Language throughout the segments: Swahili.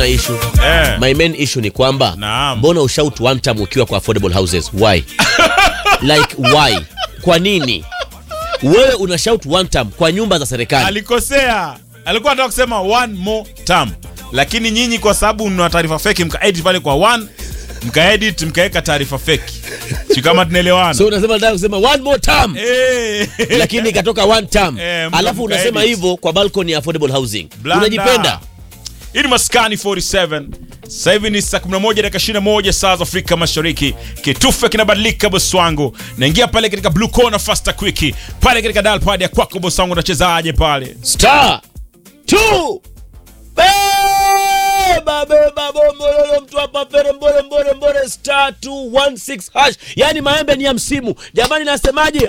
issue. Eh. My main issue ni kwamba Naam. mbona ushout one time ukiwa kwa affordable houses? Why? like why? Kwa nini? Wewe una shout one time kwa nyumba za serikali. alikosea alikuwa anataka kusema one more term lakini nyinyi kwa sababu mna taarifa feki mkaedit pale kwa one mkaedit mkaweka taarifa feki si kama tunaelewana So unasema nataka kusema one more time. Eh. lakini ikatoka one term Eh, mka- alafu mka unasema edit. hivyo kwa balcony ya affordable housing Blanda. unajipenda hii ni maskani 47 sasa hivi ni saa 11 dakika 21 saa za afrika mashariki kitufe kinabadilika bosi wangu naingia pale katika blue corner faster quick pale katika dial pad ya kwako bosi wangu unachezaje pale star two beba beba bombololo mtu hapa fere mbore mbore mbore star 216 hash yani maembe ni ya msimu jamani nasemaje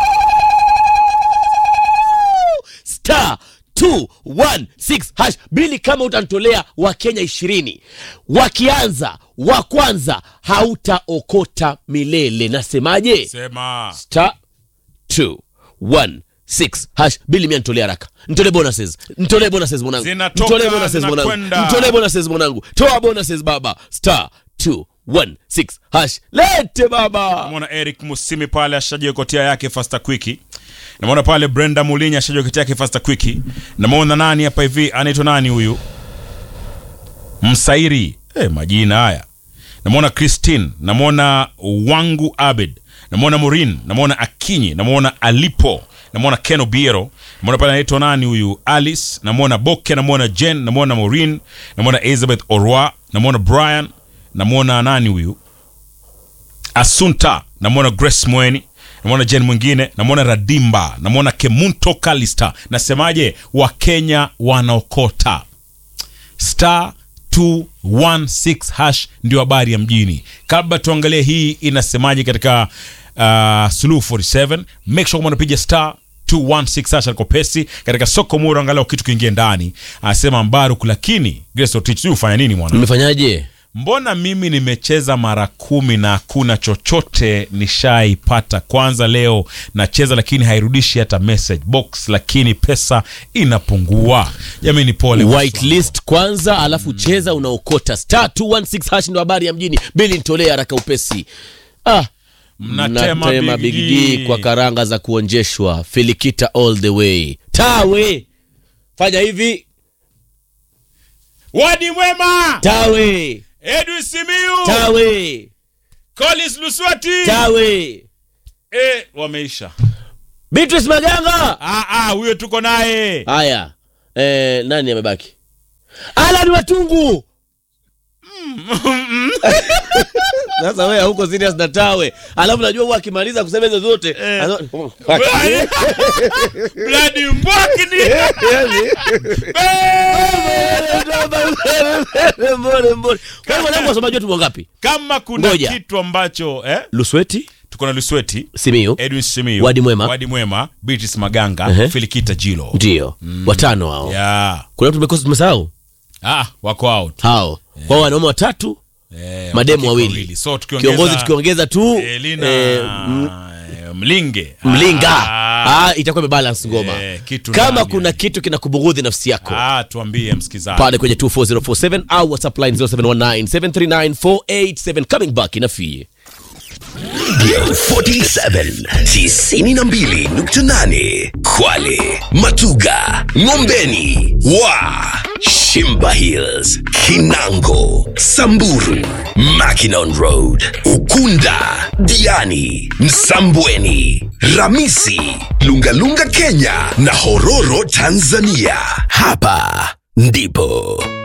star 216 hash bili kama utanitolea wakenya ishirini wakianza wa kwanza hautaokota milele nasemaje sema star 216 hash bili mia nitolee haraka nitolee bonuses nitolee bonuses mwanangu Zinatoka, nitolee bonuses mwanangu zinakwenda. nitolee bonuses mwanangu toa bonuses baba star 216 hash lete baba namwona eric musimi pale ashajiokotia yake fasta kwiki namwona pale brenda mulinya ashajiokotia yake fasta kwiki namwona nani hapa hivi anaitwa nani huyu msairi eh, majina haya namwona christine namwona wangu abed namwona morin namwona akinyi namwona alipo namwona ken obiero namwona pale anaitwa nani huyu alice namwona boke namwona jen namwona morin namwona elizabeth orwa namwona brian namwona nani huyu asunta namwona grace mweni namwona jen mwingine namwona radimba namwona kemunto kalista nasemaje wakenya wanaokota star 216 hash ndio habari ya mjini kabla tuangalie hii inasemaje katika uh, suluhu 47 make sure kama unapiga star 216 hash aliko pesi katika soko mura angalau kitu kiingie ndani anasema mbaruk lakini grace otich sijui ufanya nini mwana nimefanyaje mbona mimi nimecheza mara kumi na hakuna chochote nishaipata kwanza leo nacheza lakini hairudishi hata message box lakini pesa inapungua jamani pole whitelist kwanza alafu cheza unaokota star 216 hash ndo habari ya mjini bili nitolee haraka upesi ah Mnatema mnatema Big Big D. D kwa karanga za kuonjeshwa filikita all the way tawe fanya hivi wadi mwema tawe edwin simiu tawe colis luswati tawe e, wameisha beatrice maganga Ah, ah, huyo tuko naye haya eh, nani amebaki alan watungu sasa wewe huko serious na tawe alafu najua huwa akimaliza kusema hizo zote Eh. ano- bladi mbwakini Mbole, mbole. Kwa hiyo mwanangu wasomaji wetu wangapi kama kuna Ngoja. kitu ambacho eh, lusweti tuko na lusweti simiu edwin simiu Wadi Mwema. wadi mwema beatrice maganga Ehe. filikita jilo ndio watano hao ya kuna watu tumekosa tumesahau ah, wako out hao kwao wanaume watatu eh, mademu wawili. wawili so tukiongeza kiongozi tukiongeza tu Elina eh, eh, mlinge mlinga ah, ah, itakuwa imebalance ngoma Eh, kitu kama ndani, kuna kitu kinakubughudhi nafsi yako ah, tuambie msikizaji pale kwenye 24047 au whatsapp line 0719739487 coming back inafie 47 92.8 Kwale, Matuga, Ngombeni, Wa, Shimba Hills, Kinango, Samburu, Mackinon Road, Ukunda, Diani, Msambweni, Ramisi, Lungalunga Kenya na Hororo Tanzania. Hapa ndipo